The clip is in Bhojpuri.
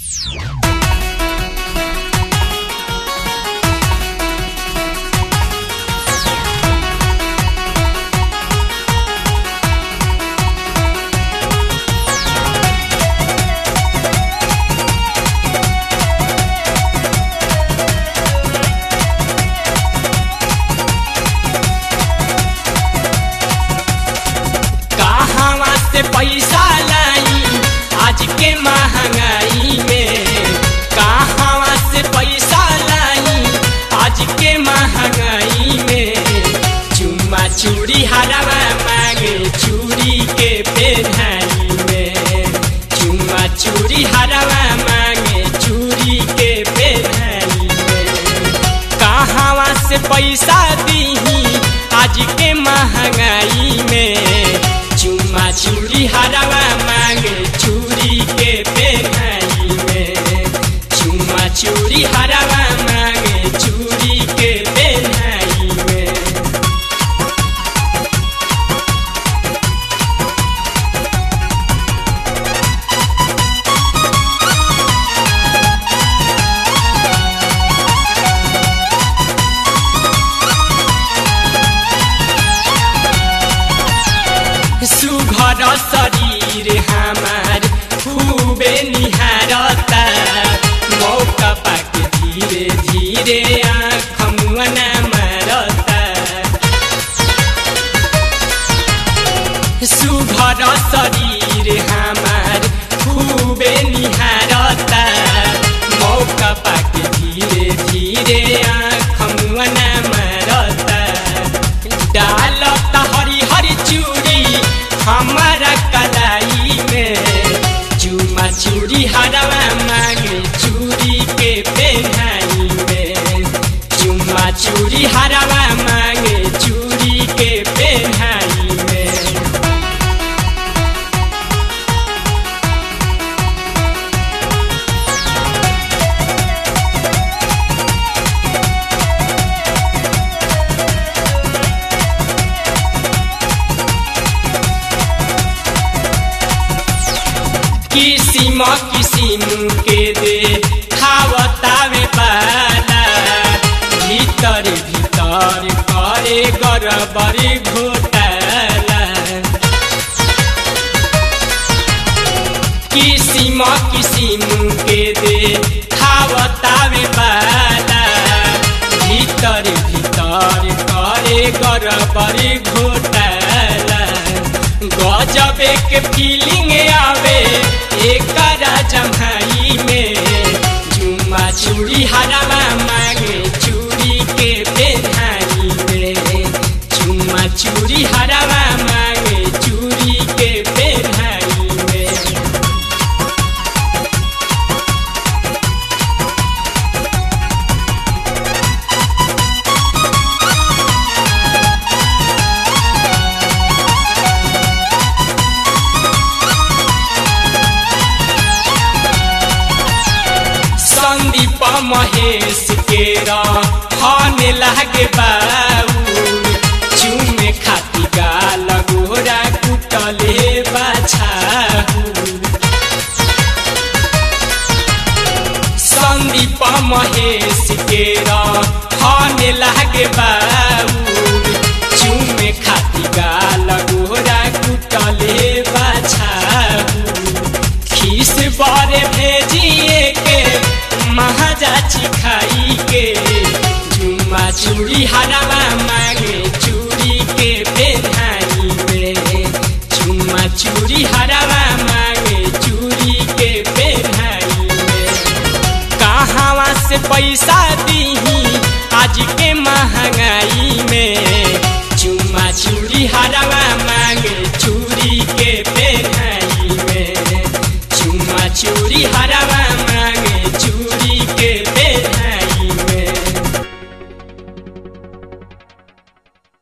कहवा से पैसा लाई आज के महंगाई में कहवा से पैसा लाई आज के महंगाई में चुम्मा चूड़ी हरवा मांगे चूड़ी के पेन्हाई में चुम्मा चूड़ी हरवा मांगे चूड़ी के पेन्हाई में कहवा से पैसा दीही आज के महंगाई में चुम्मा चूड़ी हरवा मांगे चूड़ी के पेन्हाई में चुम्मा चूड़ी हरवा मांगे चूड़ी के पेन्हाई में सुघर शरीर हमार खूबे निहारता मौका पाके धीरे धीरे आँख मुअना मारता सुघर शरीर हमार खूबे निहारता मौका पाके धीरे धीरे आँख मुअना मारता डालता हरी हरी चूड़ी हमारा कलाई में चूमा चूड़ी हरवा मांगे चूड़ी के पेन्हाई में चूमा चूड़ी हरवा मांगे चूड़ी के पेन्हाई में किसिम किसिम के दे खावतावे पाला भीतर भीतर करे गरबरी घोटाला किसिम किसिम के दे खावतावे पाला भीतर भीतर करे गरबरी घोटाला गजबे के फीलिंग आवे एकरा जम्हाई में जुम्मा चूड़ी हरवा मांगे चूड़ी के पेन्हाई में जुम्मा चूड़ी हरवा मांगे चूड़ी के पेन्हाई में संदीप महेश के हन लागे बाऊ चुमे खाती गाल गोरा कुटले बाछाऊ संदीप महेश के हन लागे बाऊ चुमे खाती गाल गोरा कुटले बाछाऊ खीस बारे भेजिए के महाजाची खाई के जुम्मा चूड़ी हरवा मांगे चूड़ी के पेन्हाई में जुम्मा चूड़ी हरवा मांगे चूड़ी के पेन्हाई में कहवा से पैसा दीही आज के महंगाई में